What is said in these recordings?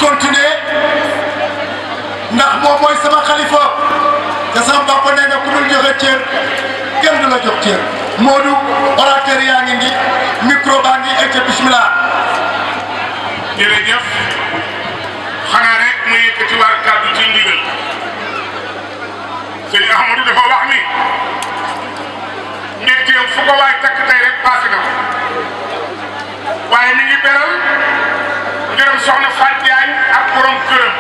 continuer ndax moom mooy sama xalifa te sama papa nee na ku dul joxe cër kenn du la jox cër Modou orateur yaa ngi ni micro baa ngi egg bismillah jërëjëf xanaa rek mu yëkkati war kàddu ci ndigal sëñ Ahmadou dafa wax ni mbégteem fu ko waay takk tey rek passé na ko waaye mi ngi beral ngërëm soxna Fatou Diagne ak borom këram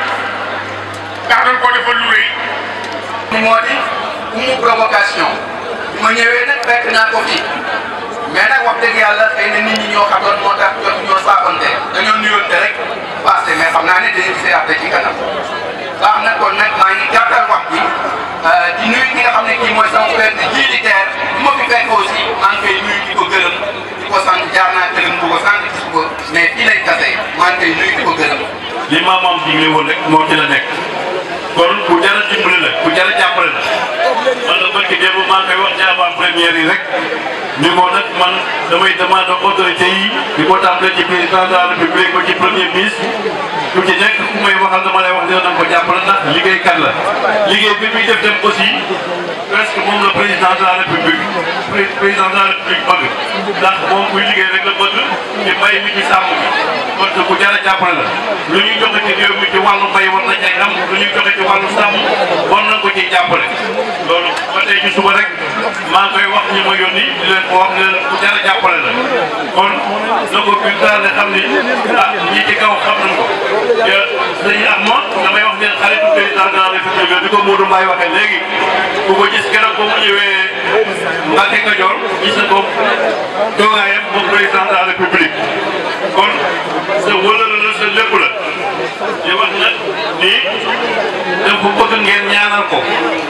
ndax dañ ko defal lu rëy moo di umu provocation bi ma ñëwee nag fekk naa ko fi mais nag wax dëgg yàlla xëy na nit ñi ñoo xatoon moo tax jot ñoo saafante dañoo nuyoonte rek passé mais xam naa ne dañuy gisee après ci kanam baax na kon nag maa ngi gàttal wax bi di nuyu ki nga xam ne kii mooy sama frère de militaire bu ma fi fekk aussi maa ngi koy nuyu di ko gërëm di ko sant jaar naa gërëm bu ko sant gis ko mais fii lay tase maa ngi koy nuyu di ko gërëm. li maamam digle woon rek moo ci la nekk kon ku jar a dimbali la ku jar a jàppale la man la barki démb maa ngi koy wax ci avant première yi rek ni ko nag man damay demande autorité yi di ko tàmbale ci président de la république ba ci premier ministre ku ci nekk ku may waxal dama lay wax dina na ko jàppale ndax liggéeykat la liggéey bi muy def dem aussi presque moom la président de la république président de la république bëgg ndax moom kuy liggéey rek la bëgg ci mbay mi ci sàmm bi kon ku jar a jàppale la lu ñuy joxe ci réew mi ci wàllu mbay war na cay am lu ñuy joxe ci wàllu sàmm war na ko ciy jàppale loolu ba tey ci suba rek maa ngi koy wax ñi ma yónni di leen ko wax ne leen ku jar a jàppale la kon na ko bulletin ne xam ni ah ñi ci kaw xam nañ ko te dañuy am ma damay wax ne xaritu président de la république la di ko Modou Mbaye waxee léegi ku ko gis keroog ba mu ñëwee Mbacke Kajoor gis na ko toogaayam moom président de la république kon sa wëlëla la sa lépp la di wax nag nii dafa bëgg ngeen ñaanal ko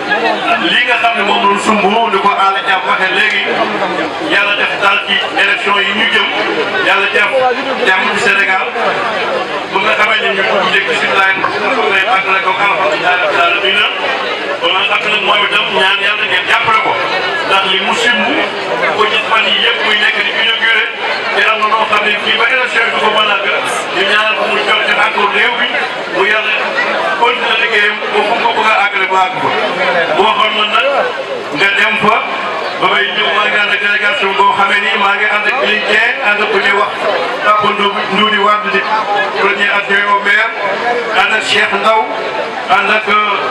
lii nga xam ne moom la sumb ni ko Alla Thiam waxee léegi yàlla def daal ci élection yi ñu jëm yàlla def jàmm ci Sénégal bu nga xamee ne ñu dugg jëkk si laay nga xam ne àgg na ko alhamdulilah rabbil alamin kon nag ak nag moom itam ñaan yàlla ngeen jàppale ko ndax li mu simb ko gis fan yi yëpp muy nekk di inauguré te am na noo xam ne fii ba élection yi du ko mën a gën ñu ñaanal ko mu jot ci encore réew bi mu yàlla continuer liggéeyam ba fu ko bëgg a àggale ba àgg ko boo xam na nag nga dem fa ba may ñëw maa ngi ànd ak délégation boo xamee ni maa ngi ànd ak Ligne Dieng ànd ak ku ñuy wax Papa Ndoudi Wade di premier adjoint au maire ànd ak Cheikh Ndaw ànd ak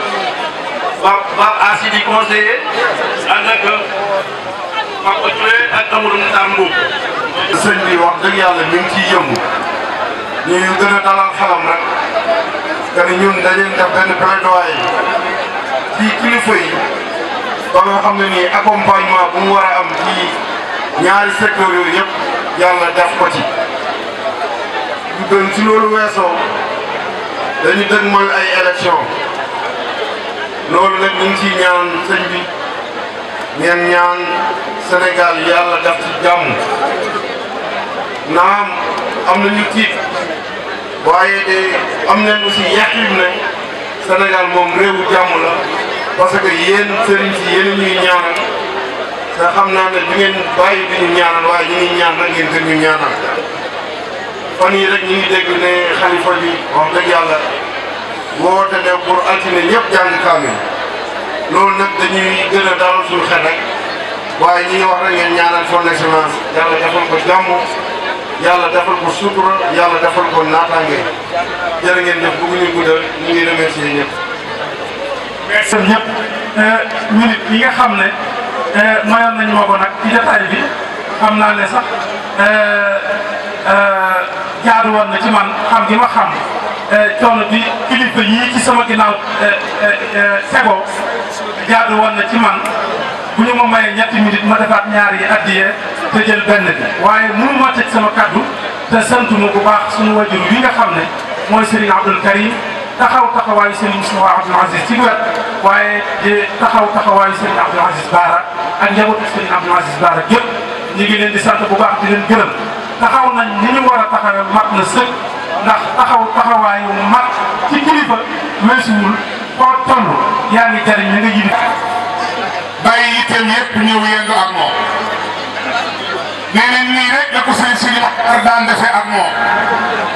Pape Pape Assidi conseiller ànd ak Papa Touré ak Amadou Moussa Mbow. sëñ bi wax dëgg yàlla mi ngi ciy yëngu ñu gën a dalal xelam rek que ni ñun dañuy def benn plaidoyer ci kilifa yi ba nga xam ne nii accompagnement bu mu war a am ci ñaari secteur yooyu yëpp yàlla def ko ci. ñu gën ci loolu weesoo dañu dëgmal ay élection loolu nag ñu ngi ciy ñaan sëñ bi ngeen ñaan Sénégal yàlla def ci jàmm. naam am nañu tiit waaye de am nañ aussi yaqin ne Sénégal moom réewu jàmm la parce que yéen sëriñ si yéen ñuy ñaanal te xam naa ne du ngeen bàyyi di ñu ñaanal waaye ñu ngi ñaan rek ngeen gën ñu ñaanal fan yii rek ñu ngi dégg ne xalifa bi wax dëgg yàlla woote ne pour altine ñëpp jàng kaamil loolu nag dañuy gën a dalal suñu xel rek waaye ñi ngi wax rek ngeen ñaanal son excellence yàlla defal ko jàmm yàlla defal ko sutura yàlla defal ko naataange jërë ngeen def bëgguñu guddal ñu ngi remercier ñëpp. merci ñëpp minute yi nga xam ne mayoon nañu ma ko nag ci jotaay bi xam naa ne sax jaadu woon na ci man xam gi ma xam coono bi kilifa yii ci sama ginnaaw tegoo jaadu woon na ci man bu ñu ma mayee ñetti minute ma defaat ñaar yi addiyee te jël benn bi waaye mënu ma tëj sama kaddu te santu ma bu baax suñu wajur wi nga xam ne mooy Serigne Abdoul Karim taxaw taxawaayu Serigne Moustapha Abdoul Aziz ci wet waaye di taxaw taxawaayu Serigne Abdoul Aziz Baara ak njabootu Serigne Abdoul Aziz Baara yëpp ñu ngi leen di sant bu baax di leen gërëm taxaw nañ ni ñu war a taxawee mat na sëkk ndax taxaw taxawaayu mat ci kilifa weesuwul foo toll yaa ngi jariñ ña nga yilif bàyyi yitteem yëpp ñëw yendu ak moom nee nañ nii rek la ko sëñ Sidi Maxtaar daan defee ak moom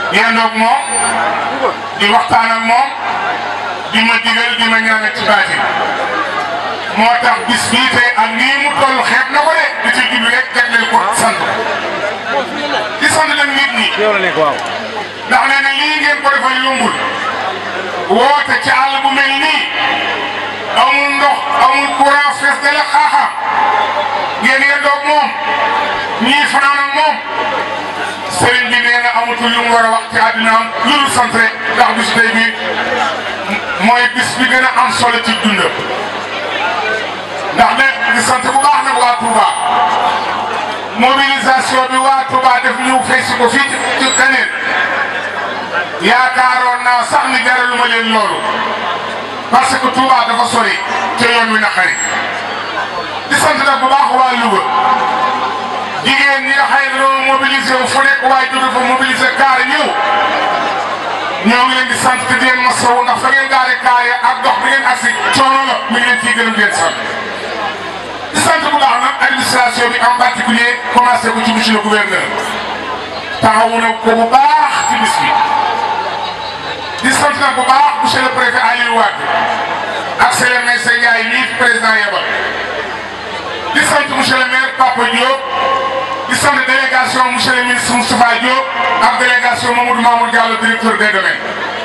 yendoog moom di waxtaan ak moom di ma digal di ma ñaanal ci baatin moo tax bis bii tey ak nii mu toll xeeb na ko de di ci jublu rek jagleel ko sant di sant leen nit ñi ndax nee na lii ngeen ko defal yombul woote ci àll bu mel nii amul ndox amul courant fees de la xaaxaam ngeen yendoog moom ñii fanaan ak moom sëriñ bi nee na amatul lu mu war a wax ci àddinaam lu dul sant rek ndax bis tey bi mooy bis bi gën a am solo ci dundam ndax ne di sant bu baax nag waa Touba mobilisation bi waa Touba def ñëw fay si ko fii ci kaneen yaakaaroon naa sax ni jaraluma leen loolu parce que Touba dafa sori te yoon wi naqari di sant nag bu baax waa Louga jigéen ñi nga xëy na dañoo mobilisé wu fu nekk waaye jóge fa mobilisé kaar ñëw ñoo ngi leen di sant te di leen masawu ndax fa ngeen gaare kaar ya ak dox bi ngeen agsi coono la mi ngi leen ciy gërëm di leen sant di sant bu baax nag administration bi en particulier commencé ko ci monsieur le gouverneur taxawu na ko bu baax ci bis bi di sant nag bu baax monsieur le préfet Aliou Wade ak Sélé Meyssa Ndiaye nii fi président yebal di sant monsieur le maire Papa Diop di sant délégation monsieur le ministre Moustapha Diop ak délégation Mamadou Mamour Diallo directeur des domaines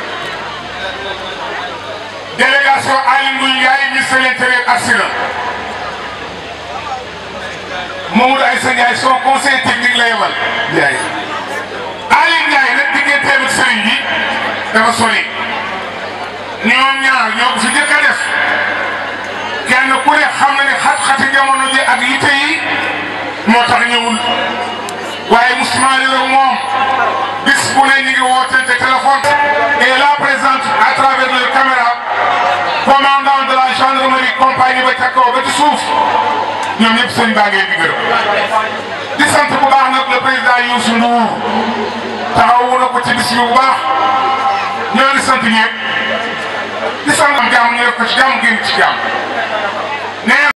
délégation Aly Ngouille Ndiaye ministre de l'intérieur agsi na Mamadou Aïssa Ndiaye son conseil technique la yebal Ndiaye Aly Ndiaye nag digganteem ak sëriñ bi dafa sori ñoom ñaar ñoo ko fi njëkk a def kenn ku ne xam na ne xat-xati jamono ji ak yitte yi moo tax ñëwul waaye Ousmane la moom bis bu ne ñu ngi wootante téléphone et la présente à travers leur caméra commandant de la gendarmerie compagnie ba ca kaw ba ci suuf ñoom ñëpp sëñ baa ngeen di gërëm di sant bu baax nag le président Youssou Ndour taxawu na ko ci bis bi bu baax ñoo ngi sant ñëpp di sant am jàmm ñu def ko ci jàmm génn ci jàmm nee